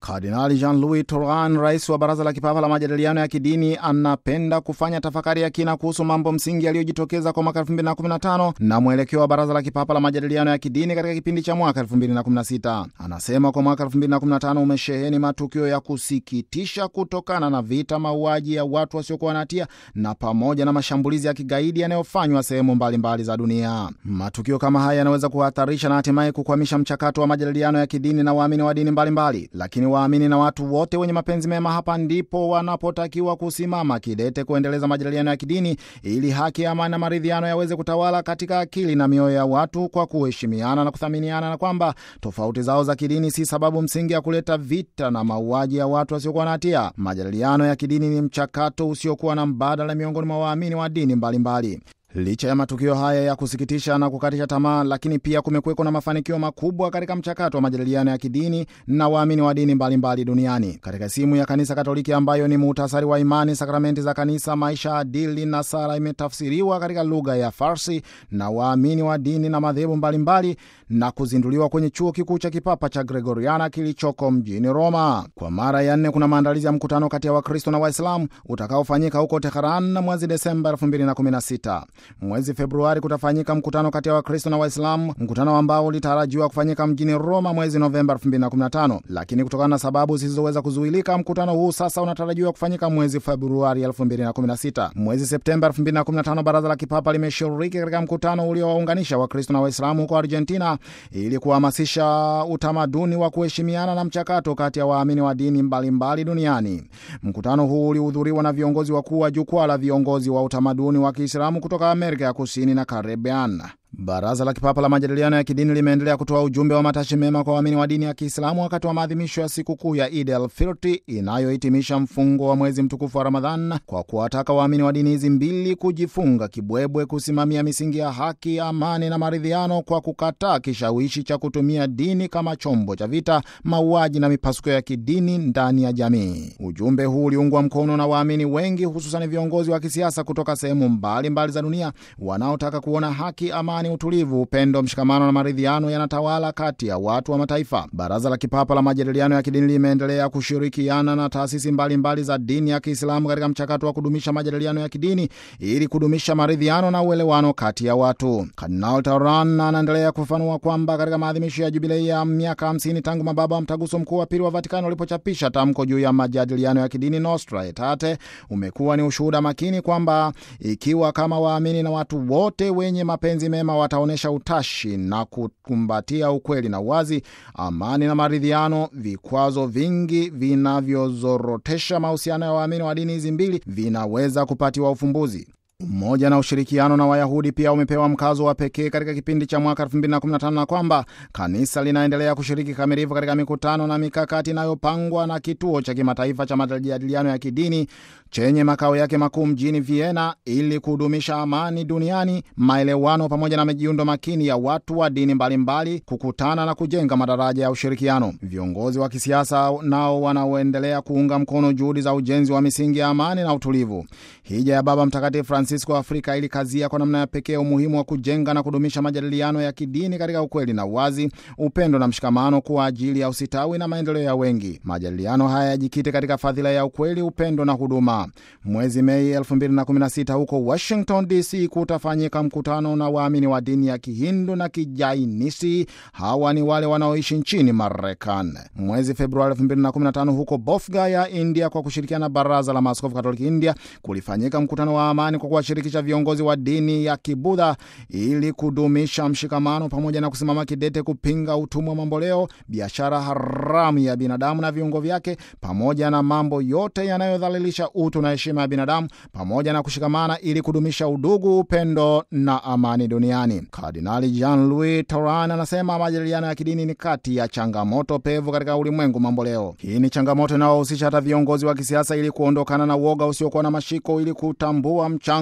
Kardinali Jean-Louis Turhan, rais wa Baraza la Kipapa la Majadiliano ya Kidini, anapenda kufanya tafakari ya kina kuhusu mambo msingi yaliyojitokeza kwa mwaka 2015 na mwelekeo wa Baraza la Kipapa la Majadiliano ya Kidini katika kipindi cha mwaka 2016. Anasema kwa mwaka 2015 umesheheni matukio ya kusikitisha kutokana na vita, mauaji ya watu wasiokuwa na hatia na pamoja na mashambulizi ya kigaidi yanayofanywa sehemu mbalimbali za dunia. Matukio kama haya yanaweza kuhatarisha na hatimaye kukwamisha mchakato wa majadiliano ya kidini na waamini wa dini mbalimbali, lakini waamini na watu wote wenye mapenzi mema, hapa ndipo wanapotakiwa kusimama kidete kuendeleza majadiliano ya kidini ili haki, amani na maridhiano yaweze kutawala katika akili na mioyo ya watu kwa kuheshimiana na kuthaminiana, na kwamba tofauti zao za kidini si sababu msingi ya kuleta vita na mauaji ya watu wasiokuwa na hatia. Majadiliano ya kidini ni mchakato usiokuwa na mbadala miongoni mwa waamini wa dini mbalimbali mbali. Licha ya matukio haya ya kusikitisha na kukatisha tamaa, lakini pia kumekuweko na mafanikio makubwa katika mchakato wa majadiliano ya kidini na waamini wa dini mbalimbali duniani. Katika simu ya Kanisa Katoliki ambayo ni muhtasari wa imani, sakramenti za kanisa, maisha adili na sala, imetafsiriwa katika lugha ya Farsi na waamini wa dini na madhehebu mbalimbali na kuzinduliwa kwenye chuo kikuu cha kipapa cha Gregoriana kilichoko mjini Roma. Kwa mara ya nne kuna maandalizi ya mkutano kati ya Wakristo na Waislamu utakaofanyika huko Teheran mwezi Desemba 2016. Mwezi Februari kutafanyika mkutano kati ya Wakristo na Waislamu, mkutano ambao ulitarajiwa kufanyika mjini Roma mwezi Novemba 2015, lakini kutokana na sababu zisizoweza kuzuilika, mkutano huu sasa unatarajiwa kufanyika mwezi Februari 2016. Mwezi Septemba 2015, Baraza la Kipapa limeshiriki katika mkutano uliowaunganisha Wakristo na Waislamu huko Argentina ili kuhamasisha utamaduni wa kuheshimiana na mchakato kati ya waamini wa dini mbalimbali mbali duniani. Mkutano huu ulihudhuriwa na viongozi wakuu wa jukwaa la viongozi wa utamaduni wa Kiislamu kutoka Amerika ya Kusini na Caribbean. Baraza la Kipapa la Majadiliano ya Kidini limeendelea kutoa ujumbe wa matashi mema kwa waamini wa dini ya Kiislamu wakati wa maadhimisho ya sikukuu ya Idi el Fitri inayohitimisha mfungo wa mwezi mtukufu wa Ramadhan, kwa kuwataka waamini wa dini hizi mbili kujifunga kibwebwe, kusimamia misingi ya haki, amani na maridhiano, kwa kukataa kishawishi cha kutumia dini kama chombo cha vita, mauaji na mipasuko ya kidini ndani ya jamii. Ujumbe huu uliungwa mkono na waamini wengi, hususani viongozi wa kisiasa kutoka sehemu mbalimbali za dunia wanaotaka kuona haki, amani utulivu, upendo, mshikamano na maridhiano yanatawala kati ya watu wa mataifa. Baraza la Kipapa la Majadiliano ya Kidini limeendelea kushirikiana na taasisi mbalimbali mbali za dini ya Kiislamu katika mchakato wa kudumisha majadiliano ya kidini ili kudumisha maridhiano na uelewano kati ya watu. Kardinal Tauran anaendelea kufafanua kwamba katika maadhimisho ya jubilei ya miaka 50 tangu mababa wa mtaguso mkuu wa pili wa Vatikani walipochapisha tamko juu ya majadiliano ya kidini Nostra Aetate, umekuwa ni ushuhuda makini kwamba ikiwa kama waamini na watu wote wenye mapenzi mema wataonyesha utashi na kukumbatia ukweli na uwazi, amani na maridhiano, vikwazo vingi vinavyozorotesha mahusiano ya waamini wa dini hizi mbili vinaweza kupatiwa ufumbuzi. Umoja na ushirikiano na Wayahudi pia umepewa mkazo wa pekee katika kipindi cha mwaka 2015 na kwamba kanisa linaendelea kushiriki kamilifu katika mikutano na mikakati inayopangwa na kituo cha kimataifa cha majadiliano ya kidini chenye makao yake makuu mjini Vienna ili kudumisha amani duniani, maelewano pamoja na majiundo makini ya watu wa dini mbalimbali mbali, kukutana na kujenga madaraja ya ushirikiano. Viongozi wa kisiasa nao wanaoendelea kuunga mkono juhudi za ujenzi wa misingi ya amani na utulivu. Hija ya Baba Mtakatifu Francisco Afrika ilikazia kwa namna ya pekee umuhimu wa kujenga na kudumisha majadiliano ya kidini katika ukweli na uwazi, upendo na mshikamano kwa ajili ya usitawi na maendeleo ya wengi. Majadiliano haya yajikite katika fadhila ya ukweli, upendo na huduma. Mwezi Mei 2016 huko Washington DC kutafanyika mkutano na waamini wa dini ya Kihindu na Kijainisi. Hawa ni wale wanaoishi nchini Marekani. Mwezi Februari 2015 huko Bofga ya India, kwa kushirikiana na Baraza la Maaskofu Katoliki India, kulifanyika mkutano wa amani kwa kuwashirikisha viongozi wa dini ya Kibudha ili kudumisha mshikamano pamoja na kusimama kidete kupinga utumwa mamboleo, biashara haramu ya binadamu na viungo vyake, pamoja na mambo yote yanayodhalilisha utu na heshima ya binadamu, pamoja na kushikamana ili kudumisha udugu, upendo na amani duniani. Kardinali Jean-Louis Tauran anasema majadiliano ya kidini ni kati ya changamoto pevu katika ulimwengu mamboleo. Hii ni changamoto inayohusisha hata viongozi wa kisiasa ili kuondokana na uoga usiokuwa na mashiko ili kutambua mchango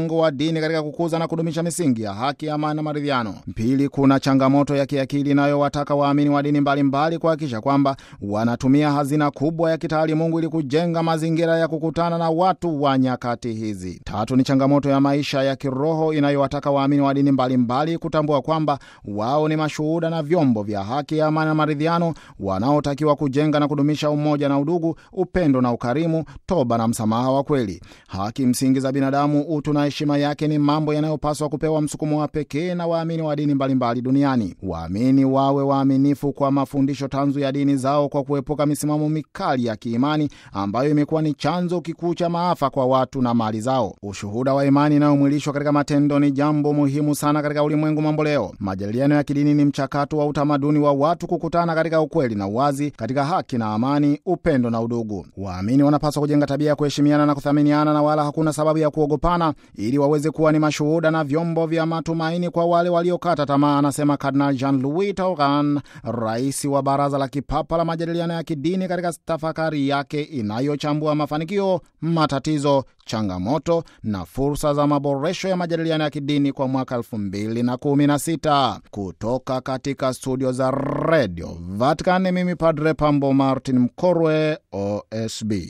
mchango wa dini katika kukuza na kudumisha misingi ya haki, amani na maridhiano. Pili, kuna changamoto ya kiakili inayowataka waamini wa dini mbalimbali kuhakikisha kwamba wanatumia hazina kubwa ya kitaalimungu ili kujenga mazingira ya kukutana na watu wa nyakati hizi. Tatu, ni changamoto ya maisha ya kiroho inayowataka waamini wa dini mbalimbali kutambua kwamba wao ni mashuhuda na vyombo vya haki, amani na maridhiano wanaotakiwa kujenga na kudumisha umoja na udugu, upendo na ukarimu, toba na msamaha wa kweli. Haki msingi za binadamu, utu na heshima yake ni mambo yanayopaswa kupewa msukumo wa pekee na waamini wa dini mbalimbali duniani. Waamini wawe waaminifu kwa mafundisho tanzu ya dini zao kwa kuepuka misimamo mikali ya kiimani ambayo imekuwa ni chanzo kikuu cha maafa kwa watu na mali zao. Ushuhuda wa imani inayomwilishwa katika matendo ni jambo muhimu sana katika ulimwengu mambo leo. Majadiliano ya kidini ni mchakato wa utamaduni wa watu kukutana katika ukweli na uwazi, katika haki na amani, upendo na udugu. Waamini wanapaswa kujenga tabia ya kuheshimiana na kuthaminiana, na wala hakuna sababu ya kuogopana, ili waweze kuwa ni mashuhuda na vyombo vya matumaini kwa wale waliokata tamaa, anasema Kardinal Jean Louis Tauran, rais wa Baraza la Kipapa la Majadiliano ya Kidini, katika tafakari yake inayochambua mafanikio, matatizo, changamoto na fursa za maboresho ya majadiliano ya kidini kwa mwaka 2016. Kutoka katika studio za redio Vatican, mimi Padre Pambo Martin Mkorwe, OSB.